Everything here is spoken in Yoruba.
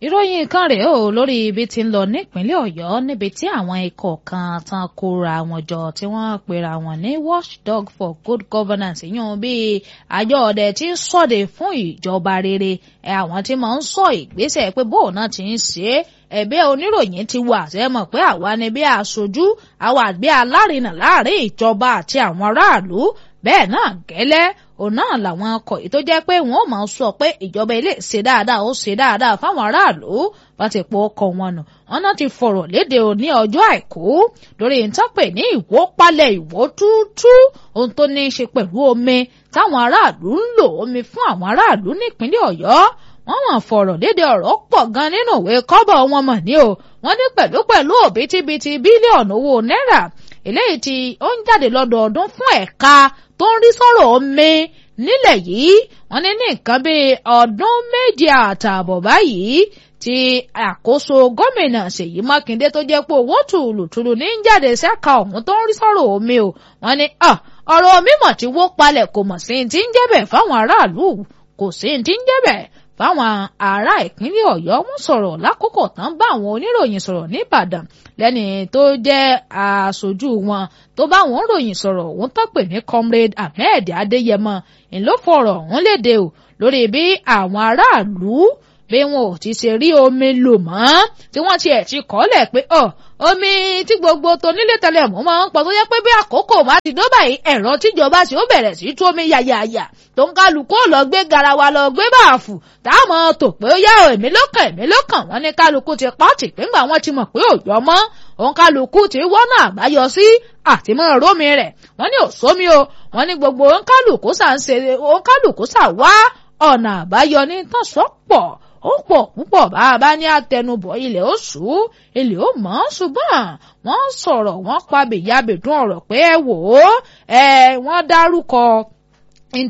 ìròyìn kan rèé o lórí ibi tí ń lọ nípínlẹ̀ Ọ̀yọ́ níbi tí àwọn ikọ̀ kan tán kóra wọn jọ tí wọ́n pera wọn ní watchdog for good governance yún bíi àjọ ọdẹ tí ń ṣọdẹ fún ìjọba rere ẹ àwọn tí máa ń sọ ìgbésẹ̀ pé bóun náà ti ń ṣe é ẹ̀bẹ̀ oníròyìn ti wà ṣe mọ̀ pé àwa ni bí aṣojú àwa àgbẹ̀ alárinà láàrin ìjọba àti àwọn aráàlú bẹ́ẹ̀ náà gẹ́lẹ́ òun náà làwọn ọkọ̀ yìí tó jẹ́ pé wọ́n máa sọ pé ìjọba ilé ṣe dáadáa ó ṣe dáadáa fáwọn aráàlú wọ́n ti po ọkọ̀ wọn nù wọ́n náà ti fọ̀rọ̀ léde òní ọjọ́ àìkú lórí ìtọ́pẹ̀ ní ìwó palẹ̀ ìwó túútú ohun tó ní í ṣe pẹ̀lú omi táwọn aráàlú ń lò omi fún àwọn aráàlú nípínlẹ̀ Ọ̀yọ́ wọ́n mọ̀ fọ̀rọ̀ léde ọ̀rọ̀ pọ̀ gan nínú ìwé kọ́bọ̀ wọn mọ̀ ní o wọ́n ní pẹ̀lú pẹ̀lú òbítíbitì bílíọ̀nù owó náírà eléyìí tí ó ń jáde lọ́dọọdún fún ẹ̀ka tó ń rí sọ̀rọ̀ omi nílẹ̀ yìí wọ́n ní ní nǹkan bíi ọdún méje àtààbọ̀ báyìí tí àkóso gómìnà Ṣèyí Mákindé tó jẹ́ pé owó tùlùtùlù ní ń jáde sẹ́ka ọ̀hún tó ń rí sọ̀rọ̀ omi o wọ́n ní ọ̀rọ̀ omi mọ̀ tí wó palẹ̀ kò mọ̀ sí ti ń jẹ́bẹ̀ fáwọn aráàlú kò sí ti ń jẹ́bẹ̀ fáwọn ará ìpínlẹ̀ Ọ̀yọ́ wọ́n sọ̀rọ̀ lákòókò tán bá àwọn oníròyìn sọ̀rọ̀ nìbàdàn lẹ́ni tó jẹ́ aṣojú wọn tó bá àwọn ròyìn sọ̀rọ̀ òun tó pè ní comrade Ahmed Adéyẹmọ ńlọfọ̀rọ̀ ọ̀hún léde o lórí bí àwọn aráàlú bí wọn ò ti ṣe rí omi lò mọ́ tí wọ́n tiẹ̀ ti kọ́lẹ̀ pé ọ̀ omi tí gbogbo tonílé tẹ́lẹ̀ mú máa ń pọ̀ tó yẹ pé bí àkókò bá ti dó báyìí ẹ̀rọ tíjọba sì ó bẹ̀rẹ̀ sí tú omi yàyàyà tó ń kálukú ò lọ gbé garawa lọ gbé báàfù táwọn tò pé ó yá o èmi ló kàn èmi ló kàn wọ́n ní kálukú ti pọ́ọ̀tì pínpà wọ́n ti mọ̀ pé òjò mọ́ òun kálukú ti wọ́nà àbáyọ sí àtìmọ́ rómi rẹ̀ wọ́n ní òsómi o wọ́n ní gbogbo òun kálukú sà ń ṣe òun kálukú sà wá ọ̀nà àbáyọ ní tọ́sọ́pọ̀ ó pọ̀ púpọ̀ bá a bá ní àtẹnubọ̀ ilẹ̀ ó ṣú ilẹ̀ ó mọ́ ṣùgbọ́n wọ́n sọ̀rọ̀ wọ́n pa bèyàbèdún ọ̀rọ̀ pé ẹ wò ó ẹ wọ́n dárúkọ